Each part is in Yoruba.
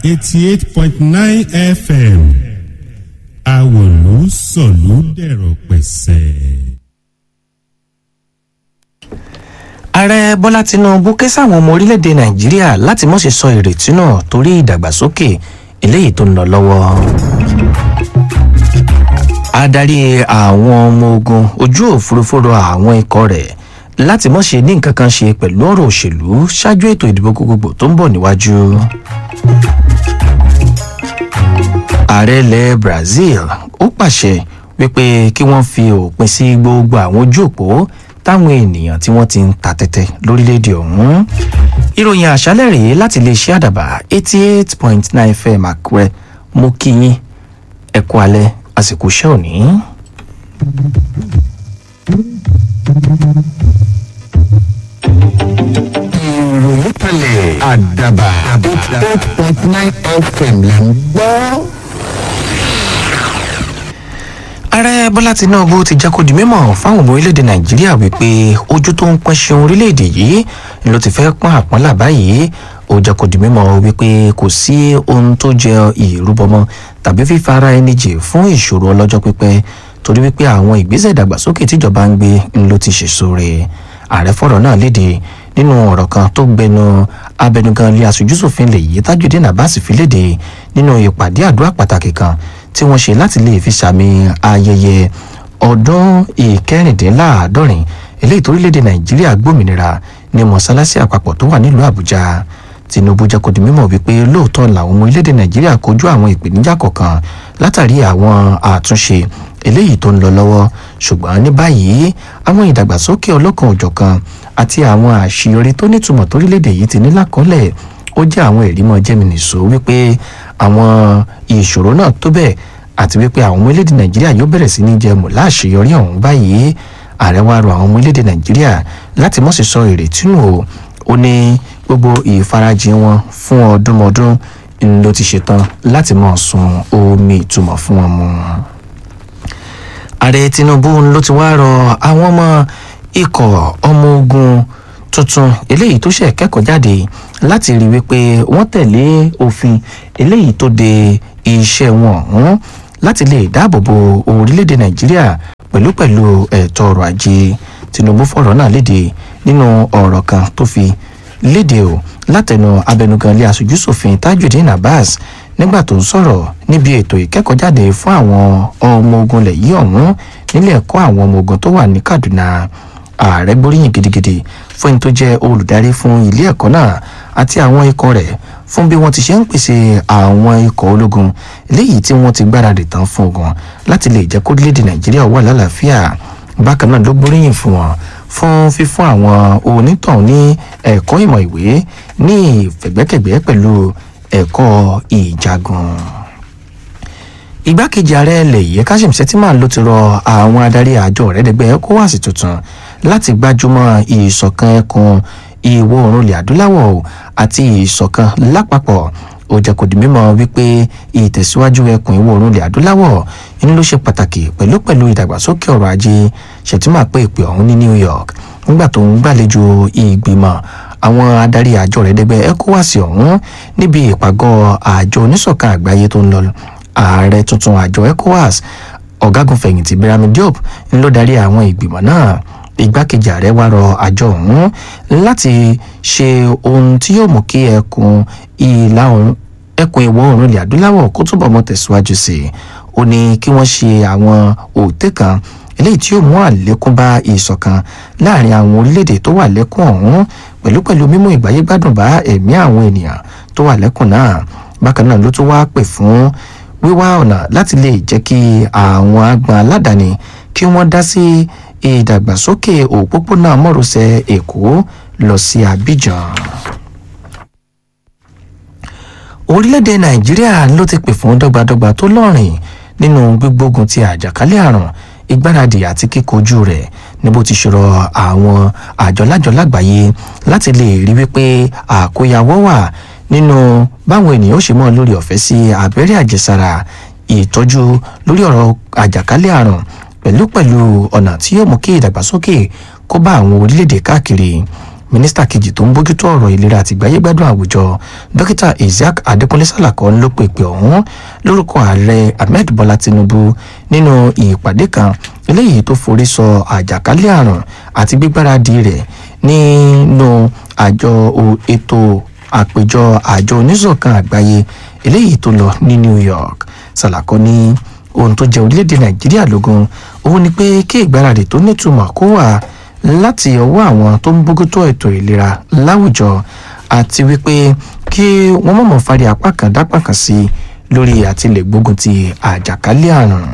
eighty eight point nine fm àwòlú sọ̀lú dẹ̀rọ̀ pẹ̀sẹ̀. ààrẹ bọ́lá tinubu ké sáwọn ọmọ orílẹ̀-èdè nàìjíríà láti mọ̀ ṣe sọ ìrètí náà torí ìdàgbàsókè eléyìí tó ń lọ lọ́wọ́. adarí àwọn ọmọ ogun ojú òfurufú rọ àwọn ikọ̀ rẹ̀ láti mọ̀ ṣe ní nǹkan kan ṣe pẹ̀lú ọ̀rọ̀ òṣèlú ṣáájú ètò ìdìbò gbogbogbò tó ń bọ̀ níwájú. ààrẹ ilẹ̀ brazil ó pàṣẹ wípé kí wọ́n fi òpin sí gbogbo àwọn ojú òpó táwọn ènìyàn tí wọ́n ti ń ta tẹ́tẹ́ lórílẹ̀‐èdè ọ̀hún. ìròyìn àṣálẹ̀ rèé láti iléeṣẹ́ àdàbà eighty eight point nine fm àkúrẹ́ mú kí yín ẹ̀kú alẹ́ àsìkò iṣẹ́ òní. ìròyìn kalẹ̀ àdàbà eight point nine fm là ń gbọ́. ààrẹ bọ́lá tinubu ti jẹ́ kó di mímọ̀ fáwọn ọmọ orílẹ̀-èdè nàìjíríà wípé ojú tó ń pọ́n ṣeun orílẹ̀-èdè yìí ló ti fẹ́ pọ́n àpọ́nlá báyìí ó jẹ́ kó di mímọ̀ wípé kò sí ohun tó jẹ ìrúbọmọ tàbí fífara ẹni jì fún ìṣòro ọlọ́jọ́ pípẹ́ torí wípé àwọn ìgbésẹ̀ ìdàgbàsókè tíjọba ń gbé ló ti ṣèso rẹ̀ ààrẹ fọ̀rọ̀ náà léde nínú ọ̀rọ̀ kan tó gbẹnu abẹnugan ilé aṣojúṣòfin lè yí tajudeen abbas fi léde nínú ìpàdé àdúrà pàtàkì kan tí wọ́n ṣe láti lè fi sàmì ayẹyẹ ọdún ìkẹrìndínláàádọ́rin eléyìí torílẹ̀-èdè nàìjíríà gbòmìnira ní mọ̀sálásí àpapọ̀ tó wà nílùú àbújá tinubu jẹ́ kó di mímọ̀ wípé lóòótọ́ làwọn ọmọ orílẹ̀-èdè nàìjíríà kojú àwọn ìpèníjà kọ̀ọ̀kan látàrí àwọn àtúnṣe eléyìí tó ń lọ lọ́wọ́ ṣùgbọ́n ní báyìí àwọn ìdàgbàsókè ọlọ́kan òjọ̀kan àti àwọn àṣeyọrí tó nítumọ̀ torílẹ̀-èdè yìí ti ní lákọ́lẹ̀ ó jẹ́ àwọn ìrímọ̀ jẹ́mìnìṣó wípé àwọn ìṣòro náà tó bẹ́ẹ̀ àti wípé àwọn ọmọ orílẹ̀-èdè nàìjíríà yóò bẹ̀rẹ̀ sí ní jẹ mọ̀ láṣeyọrí ọ̀hún báyìí ààrẹ wa rọ àwọn ọmọ orílẹ̀-èdè nàìjíríà láti mọ̀ sí sọ ìrètí nù o ó ní gbogbo ìfarajìn wọn fún ọdúnmọdún ló ti ṣetán láti mọ̀ sun omi ìtumọ̀ fún wọn mu. ààrẹ tinubu ló ti wá rọ àwọn ọmọ ikọ̀ ọmọ ogun tuntun eléyìí tó ṣe kẹ́kọ̀ọ́ jáde láti rí wípé wọ́n tẹ̀lé òfin eléyìí tó de iṣẹ́ wọn ọ̀hún láti lè dáàbò bo orílẹ̀-èdè nàìjíríà pẹ̀lú pẹ̀lú ẹ̀tọ́ ọrọ̀ ajé tinubu fọ̀rọ̀ náà léde nínú ọ̀rọ̀ kan tó fi léde o látẹnu abẹnugan ilé aṣojúṣòfin tajudeen abbas nígbà tó ń sọ̀rọ̀ níbi ètò ìkẹ́kọ̀ọ́jáde fún àwọn ọmọ ogun ilẹ̀ yìí ọ̀hún nílé ẹ̀kọ́ àwọn ọmọ ogun tó wà ní kaduna ààrẹ gbóríyìn gidigidi fún ẹni tó jẹ́ olùdarí fún ilé ẹ̀kọ́ náà àti àwọn ikọ̀ rẹ̀ fún bí wọ́n ti ṣe ń pèsè àwọn ikọ̀ ológun léyìí tí wọ́n ti gbáradì tán fún ogun láti lè jẹ́ kórílẹ̀-èdè nàìjíríà wà lálàáfíà bákan náà ló gbóríyìn fún wọn fún fífún àwọn onítàn ní ẹ̀kọ́ ìmọ̀ ìwé ní ìfẹ̀gbẹ́kẹ̀gbẹ́ pẹ̀lú ẹ̀kọ́ ìjagun igbákejì ààrẹ ilẹ̀ yìí kashim shettima ló ti rọ àwọn adarí àjọ rẹ̀dẹ̀gbẹ́ ecowas tuntun láti gbájúmọ́ ìṣọ̀kan ẹkùn ìwọ̀ oòrùn ilẹ̀ adúláwọ̀ àti ìṣọ̀kan lápapọ̀ ó jẹ́ kó di mímọ́ wípé ìtẹ̀síwájú ẹkùn ìwọ̀ oòrùn ilẹ̀ adúláwọ̀ inú ló ṣe pàtàkì pẹ̀lú pẹ̀lú ìdàgbàsókè ọrọ̀ ajé shettima pé ìpè ọ̀hún ní new york nígbà tó ń gbàlejò ìgbìmọ̀ àwọn adarí àjọ rẹ̀dẹ̀gbẹ́ ecowas ọ̀hún níbi ìpàgọ́ àjọ oníṣọ̀kan àgbáyé tó ń lọ ààrẹ tuntun àjọ ecowas ọ̀gágun fẹ̀yìntì birami diop ń ló darí àwọn ìgbìmọ̀ náà igbákejì ààrẹ wá rọ àjọ ọ̀hún láti ṣe ohun tí yóò mú kí ẹkùn ìlà oòrùn ẹkùn ìwọ̀ oòrùn ilẹ̀ adúláwọ̀ kó túbọ̀ mọ́ tẹ̀síwájú sí i ó ní kí wọ́n ṣe àwọn òtẹ́ kan eléyìí tí yóò mú àlékún bá ìṣọ̀kan láàrin àwọn orílẹ̀-èdè tó wà lẹ́kùn ọ̀hún pẹ̀lú pẹ̀lú mímú ìgbáyégbádùn bá ẹ̀mí àwọn ènìyàn tó wà lẹ́kùn náà bákan náà ló tún wá pè fún wíwá ọ̀nà láti lè jẹ́ kí àwọn agbọn aládàáni kí wọ́n dá sí ìdàgbàsókè òpópónà mọ́rọ̀sẹ̀ èkó lọ sí abidjan. orílẹ̀-èdè nàìjíríà ló ti pè fún dọ́gbadọ́gba tó lọ́rìn nínú gbígbógun ti àjàkálẹ̀ àrùn ìgbáradì àti kíkojú rẹ̀ ní bó ti ṣòro àwọn àjọlájọ lágbàáyé láti lè rí wípé àkóyawọ́ wà nínú báwọn ènìyàn ó ṣe mọ́ lórí ọ̀fẹ́ sí abẹ́rẹ́ àjẹsára ìtọ́jú lórí ọ̀rọ̀ àjàkálẹ̀ àrùn pẹ̀lú pẹ̀lú ọ̀nà tí yóò mú kí ìdàgbàsókè kó bá àwọn orílẹ̀-èdè káàkiri mínísítà kejì tó ń bójútó ọ̀rọ̀ ìlera àti ìgbáyégbádùn àwùjọ dókítà isiaq adékúnlé sàlàkọ ló pèpè ọ̀hún lórúkọ ààrẹ ahmed bọ́lá tinubu nínú ìpàdé kan eléyìí tó forí sọ àjàkálẹ̀ àrùn àti gbígbáradì rẹ̀ nínú àjọ ètò àpéjọ àjọ oníṣọ̀kan àgbáyé eléyìí tó lọ ní new york sàlàkọ ní ohun tó jẹ orílẹ̀-èdè nàìjíríà lógún òun ni pé kí ìgbáradì tó nítumọ̀ kó wà láti ọwọ́ àwọn tó ń bójútó ètò ìlera láwùjọ àti wípé kí wọ́n mọ̀mọ́ fari apá kan dápá kan sí lórí àtìlẹ̀ gbógun ti àjàkálẹ̀ àrùn.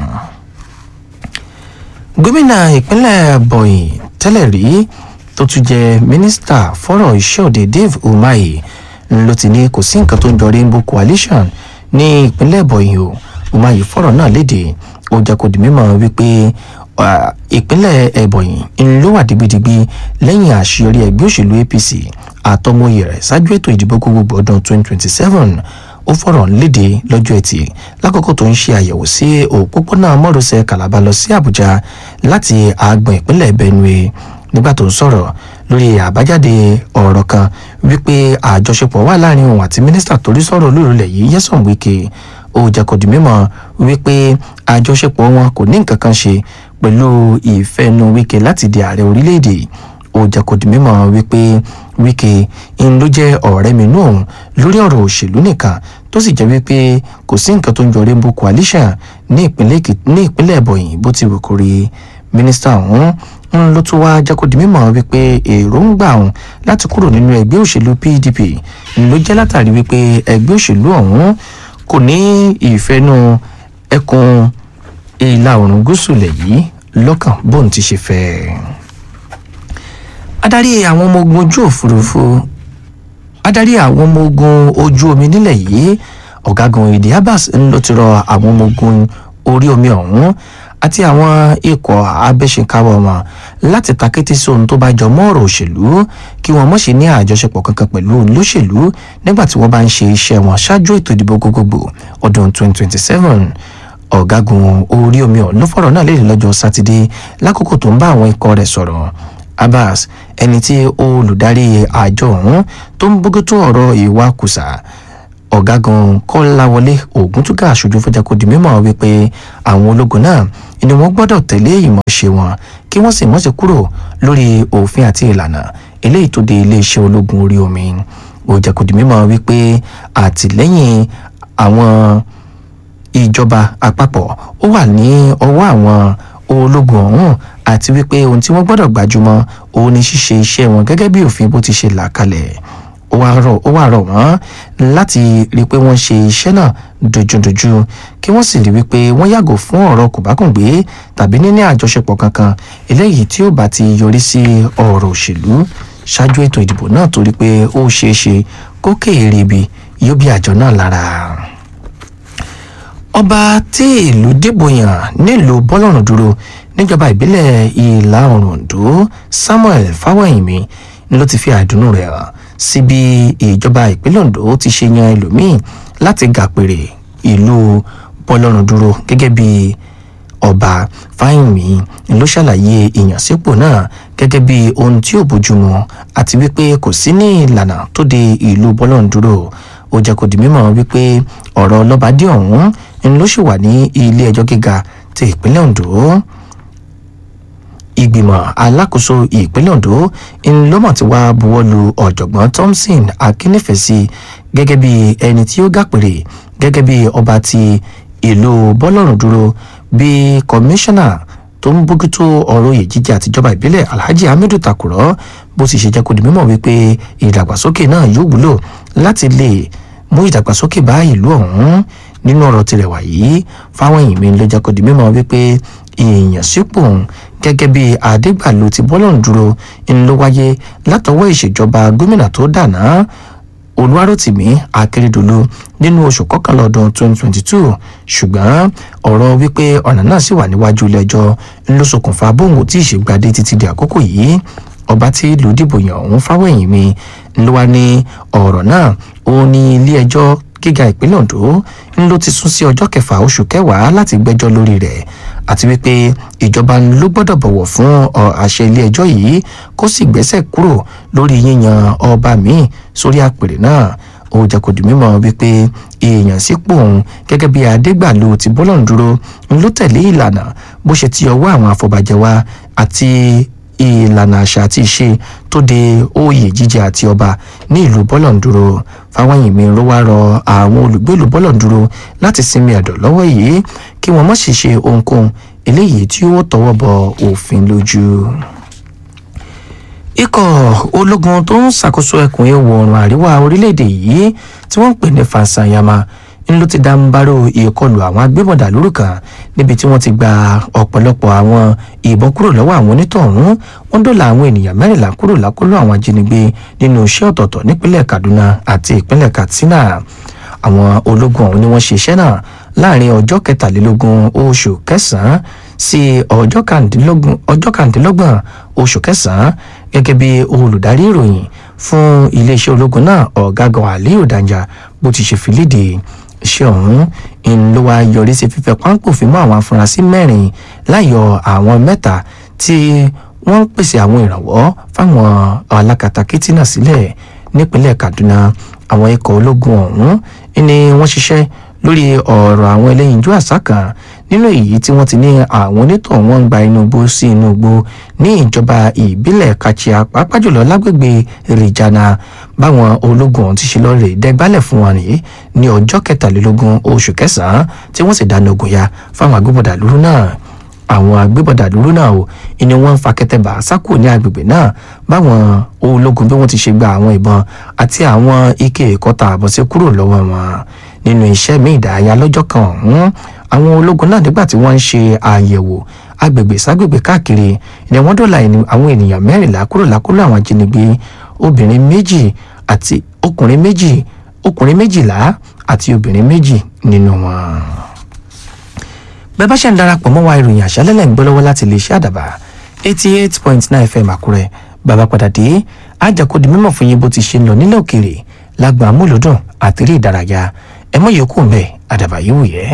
gómìnà ìpínlẹ̀ bọ̀yìn tẹ́lẹ̀ rí tó tún jẹ́ mínísítà fọ́rọ̀ iṣẹ́ òde dave umahi ló ti ní kò sí nǹkan tó ń jọ rainbow coalition ní ìpínlẹ̀ bọ̀yìn o umahi fọ́rọ̀ náà léde ó jẹ́ kó di mímọ̀ wípé ìpínlẹ̀ ẹ̀bọ̀yìn ló wà digbidigbi lẹ́yìn àṣeyọrí ẹgbẹ́ òṣèlú apc àtọmọye rẹ̀ ṣáájú ètò ìdìbò gbogbogbò ọdún 2027 ó fọ̀rọ̀ léde lọ́jọ́ ẹtì lákòókò tó ń ṣe àyẹ̀wò sí òpópónà mọ́rọ̀sẹ̀ kàlábà lọ sí àbújá láti àgbọ̀n ìpínlẹ̀ benue nígbà tó ń sọ̀rọ̀ lórí àbájáde ọ̀rọ̀ kan wípé àjọṣepọ̀ wà láàrin òun àti mínísítà torí sọ̀rọ̀ olórùlẹ̀ yìí yẹ́sàn wíkẹ́ ó jẹ́ kó di mímọ̀ wípé àjọṣepọ̀ wọn kò ní nǹkan kan ṣe pẹ̀lú ìfẹ́nu wíkẹ́ láti di ààrẹ orílẹ̀-èdè ó jẹ́ kó di mímọ̀ wípé wíkẹ́ ń ló jẹ́ ọ̀rẹ́ mi nù òun lórí ọ̀rọ̀ òṣèlú nìkan tó sì jẹ́ wípé kò sí nǹkan tó ń jọ rainbow coalition ní ìpínlẹ̀ ẹ̀bọ̀yìn bó ti wù kó rí mínísítà ọ̀hún ń ló tún wá jẹ́ kó di mímọ̀ wípé èròǹgbà òun láti kúrò nínú ẹgbẹ́ òṣèlú pdp ló jẹ́ látàrí wípé ẹgbẹ́ òṣèlú ọ̀hún kò ní ìfẹ́nu ẹkùn ìlà oòrùn gúúsù lẹ̀ yìí lọ́kàn bóun ti ṣe fẹ́. adarí àwọn ọmọ ogun ojú òfurufú adarí àwọn ọmọ ogun ojú omi nílẹ̀ yìí ọ̀gágun ìdí abbas ń ló ti rọ àwọn ọmọ ogun orí omi ọ̀hún àti àwọn ikọ̀ abẹ́ṣekáwọ́ wọn láti takété sí ohun tó bá jọ mọ́ ọ̀rọ̀ òṣèlú kí wọ́n mọ̀ ṣe ní àjọṣepọ̀ kankan pẹ̀lú olóṣèlú nígbà tí wọ́n bá ń ṣe iṣẹ́ wọn ṣáájú ètò ìdìbò gbogbogbò ọdún 2027 ọ̀gágun orí omi ọ̀hún ló fọ̀rọ̀ náà léde lọ́jọ́ sátidé lákòókò tó ń bá àwọn ikọ̀ rẹ̀ sọ̀rọ̀ abbas ẹni tí olùdarí àjọ ọ̀hún tó ń bójútó ọ̀rọ̀ ìwà kùsà ọ̀gágun kọ́láwọlé ògúntúgà aṣojú fọjá kò di mímọ́ wípé àwọn ológun náà ni wọ́n gbọ́dọ̀ tẹ̀lé ìmọ̀ọ́ṣe wọn kí wọ́n sì mọ̀ọ́ṣe kúrò lórí òfin àti ìlànà eléyìí tó de iléeṣẹ́ ológun orí omi ó jẹ́ kò di mímọ́ wípé àtìlẹ́yìn àwọn ìjọba àpapọ̀ ó wà ní ọwọ́ àwọn ológun ọ̀hún àti wípé ohun tí wọ́n gbọ́dọ̀ gbájúmọ́ òun ni ṣíṣe iṣẹ́ wọn gẹ́gẹ́ bí òfin bó ti ṣe là kalẹ̀ ó wá rọ̀ wọ́n láti rí i pé wọ́n ṣe iṣẹ́ náà dojúdojú kí wọ́n sì rí wípé wọ́n yàgò fún ọ̀rọ̀ kòbákùngbé tàbí níní àjọṣepọ̀ kankan eléyìí tí ó bá ti yọrí sí ọ̀rọ̀ òṣèlú ṣáájú ètò ìdìbò náà torí pé ó ṣeé ṣe kó kéèrè ibi yóò bí àjọ náà lára ọba tí ìlú dìbò yàn nílùú bọ́lọ́run dúró níjọba ìbílẹ̀ ìlà oòrùn ondo samuel fáwọ̀yìnmí ló ti fi àdùnnú rẹ̀ hàn sí bí ìjọba ìpínlẹ̀ ondo ti ṣe yan ẹlòmíín láti gàpèrè ìlú bọ́lọ́run dúró gẹ́gẹ́ bí ọba fáyìnmí ló ṣàlàyé ìyànsípò náà gẹ́gẹ́ bí ohun tí ò bójúmu àti wípé kò sí ní ìlànà tó de ìlú bọ́lọ́run dúró ó jẹ́ kó di mímọ̀ wípé ọ̀rọ̀ lọ́bàdé ọ̀hún ń ló sì wà ní ilé ẹjọ́ gíga ti ìpínlẹ̀ ondo ìgbìmọ̀ alákòóso ìpínlẹ̀ ondo ń lọ́mọ̀ tí wàá buwọ́ lu ọ̀jọ̀gbọ́n thompson akínnífẹ̀sí gẹ́gẹ́ bí ẹni tí ó gàpèrè gẹ́gẹ́ bí ọba ti ìlú bọ́lọ́run dúró bí kọmíṣánná tó ń bójútó ọ̀rọ̀ oyè jíjẹ àtijọba ìbílẹ̀ alhaji hamidu takurọ bó ti ṣe jẹ́ kó di mímọ̀ wípé ìdàgbàsókè náà yóò wúlò láti lè mú ìdàgbàsókè bá ìlú ọ̀hún nínú ọ̀rọ̀ tirẹ̀ wàyí fáwọn èèyàn mi ló jẹ́ kó di mímọ̀ wípé ìyànsípò gẹ́gẹ́ bí adégbàlú ti bọ́lọ̀ ń dúró ń ló wáyé látọwọ́ ìṣèjọba gómìnà tó dànà olùwárọ̀tìmí akérèdọ́lù nínú oṣù kọkànlá ọdún 2022 ṣùgbọ́n ọ̀rọ̀ wípé ọ̀nà náà sì wà níwájú ilé-ẹjọ́ ń ló ṣokùnfà bóun tí ìṣègbàdé títí di àkókò yìí ọba tí ìlú dìbò yàn ọ̀hún fáwẹ̀yìn mi ló wá ní ọ̀rọ̀ náà ó ní ilé-ẹjọ́ gíga ìpínlẹ̀ ondo ń ló ti sún sí ọjọ́ kẹfà oṣù kẹwàá láti gbẹ́jọ́ lórí rẹ̀ àti wípé ìjọba ló gbọ́dọ̀ bọ̀wọ̀ fún àṣẹ ilé ẹjọ́ yìí kó sì gbẹ́sẹ̀ kúrò lórí yíyan ọba míì sórí àpèrè náà ó jẹ́ kó di mímọ̀ wípé èèyàn sípò òun gẹ́gẹ́ bí adégbàlú ti bọ́lọ̀ ń dúró ń ló tẹ̀lé ìlànà bó ṣe ti ọwọ́ àwọn afọbajẹ wa àti ìlànà àṣà àti ìṣe tó de oyè jíjẹ àti ọba ní ìlú bọ́lọ̀ǹdúró fáwọnyìnmí ló wá rọ àwọn olùgbé ìlú bọ́lọ̀ǹdúró láti sinmi ẹ̀dọ̀ lọ́wọ́ yìí kí wọ́n má sì ṣe ohunkóhun eléyìí tí ó tọwọ́ bọ òfin lójú. ikọ̀ ológun tó ń ṣàkóso ẹkùn ìwọ̀ oòrùn àríwá orílẹ̀-èdè yìí tí wọ́n ń pè ní fansanyama ń ló ti dá ń bárò ìkọlù àwọn agbébọ̀dà lóru kan níbi tí wọ́n ti gba ọ̀pọ̀lọpọ̀ àwọn ìbọn kúrò lọ́wọ́ àwọn onítọ̀hún wọ́n dọ́là àwọn ènìyàn mẹ́rìnlá kúrò lákòlò àwọn ajínigbé nínú iṣẹ́ ọ̀tọ̀ọ̀tọ̀ nípínlẹ̀ kaduna àti ìpínlẹ̀ katsina àwọn ológun ọ̀hún ni wọ́n ṣe iṣẹ́ náà láàrin ọjọ́ kẹtàlélógún oṣù kẹsàn-án sí ọjọ́ kàndínlọ́gbọ̀n oṣù kẹsàn-án gẹ́gẹ́ bí olùdarí ìròyìn fún iléeṣẹ́ ológun náà ọ̀gágun aliyu danja bó ti ṣe fi léde iṣẹ́ ọ̀hún ń ló wá yọrí sí fífẹ́ páńpòfin mọ́ àwọn afurasí mẹ́rin láyọ̀ àwọn mẹ́ta tí wọ́n ń pèsè àwọn ìrànwọ́ fáwọn alákatakítí náà sílẹ̀ nípínlẹ̀ kaduna àwọn ikọ̀ ológun ọ̀hún ni wọ́n ṣiṣẹ́ lórí ọ̀rọ̀ àwọn ẹlẹ́yinjú àṣà kan nínú èyí tí wọ́n ti ní àwọn onítọ̀ wọn ń gba inú igbó sí inú igbó ní ìjọba ìbílẹ̀ kachia pàápàá jùlọ lágbègbè rìjànà báwọn ológun ọ̀hún ti ṣe lọ́ọ́ rè dẹ́gbálẹ̀ fún wọn rèé ní ọjọ́ kẹtàlélógún oṣù kẹsàn-án tí wọ́n sì dáná ogun ya fáwọn agbébọ̀dà lúrú náà àwọn agbébọ̀dà lúrú náà o ni wọ́n ń fa kẹtẹ̀bà sákò ní agbègbè náà báwọn ológun bí wọ́n ti ṣe gba àwọn ìbọn àti àwọn ike ìkọta àbọ̀sẹ̀ kúrò lọ́wọ́ wọn nínú iṣẹ́ mi ìdárayá lọ́jọ́ kan ọ̀hún àwọn ológun náà nígbà tí wọ́n ń ṣe àyẹ̀wò agbègbè ságbègbè káàkiri ni wọ́n dọ̀la àwọn ènìyàn mẹ́rìnlá kúrò lákúrò àwọn ajínigbé obìnrin méjì àti ọkùnrin méjì ọkùnrin méjìlá àti obìnrin méjì nínú wọn. bẹ́ẹ̀ bá ṣe ń darapọ̀ mọ́ wa ìròyìn àṣálẹ́lẹ̀ ń gbọ́ lọ́wọ́ láti lè ṣe àdàbà eighty eight point nine fm àkúrẹ́ bàbá padà dé àjàkọ́dì mímọ̀ fún yín bó ti ṣe ń lọ nílẹ̀ òkèèrè lágbà amúlòdùn àti eré ìdárayá ẹ mọ̀ yòókù ń bẹ̀ àdàbà yìí wù yẹ́.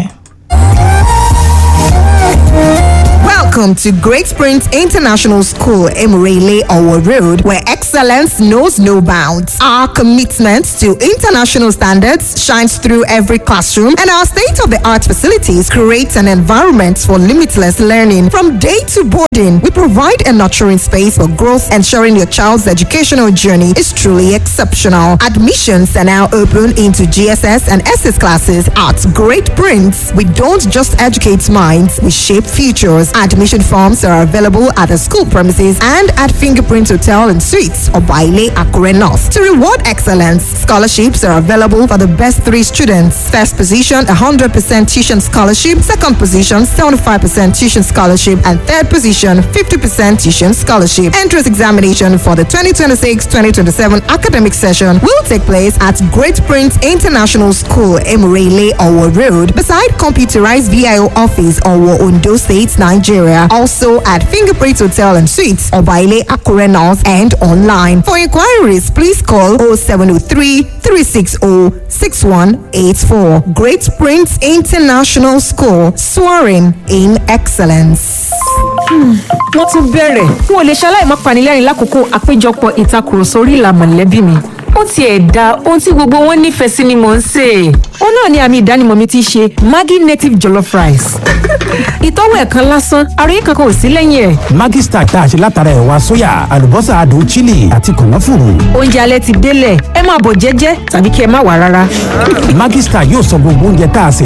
Welcome to Great Springs International School, Emirele Owo Road, where excellence knows no bounds. Our commitment to international standards shines through every classroom, and our state of the art facilities create an environment for limitless learning. From day to boarding, we provide a nurturing space for growth, ensuring your child's educational journey is truly exceptional. Admissions are now open into GSS and SS classes at Great Prince. We don't just educate minds, we shape futures. Admission forms are available at the school premises and at Fingerprint Hotel and Suites or Baile Akure North. To reward excellence, scholarships are available for the best three students. First position, 100% tuition scholarship. Second position, 75% tuition scholarship. And third position, 50% tuition scholarship. Entrance examination for the 2026-2027 academic session will take place at Great Prince International School, Emirele, Owo Road, beside computerized VIO office, Owo, Ondo State, Nigeria. Also at Fingerprint Hotel and Suites, Obaile Akure North and online. For inquiries, please call 0703 360 6184. Great Prince International School, soaring in excellence. wọ́n tún bẹ̀rẹ̀ n ò lè ṣaláì má panilẹ́rìn lákòókò àpéjọpọ̀ ìtakùrọ̀sọ orí ìlà mọ̀lẹ́bí mi ó tiẹ̀ da ohun tí gbogbo wọn nífẹ̀ẹ́ sí ni mò ń sè é ó náà ni àmì ìdánimọ̀ mi ti ṣe maggi native jollof rice ìtọ́wò ẹ̀kan lásán àròyé kankan ò sí lẹ́yìn ẹ̀ Maggi Star tá a ṣe látara ẹ̀wà sóyà àlùbọ́sà adùn chili àti kànáfùrù. oúnjẹ alẹ́ ti délẹ̀ ẹ máa bọ̀ jẹ́jẹ́ tàbí kí ẹ má wà rárá. Maggi Star yóò sọ gbogbo oúnjẹ tá a sè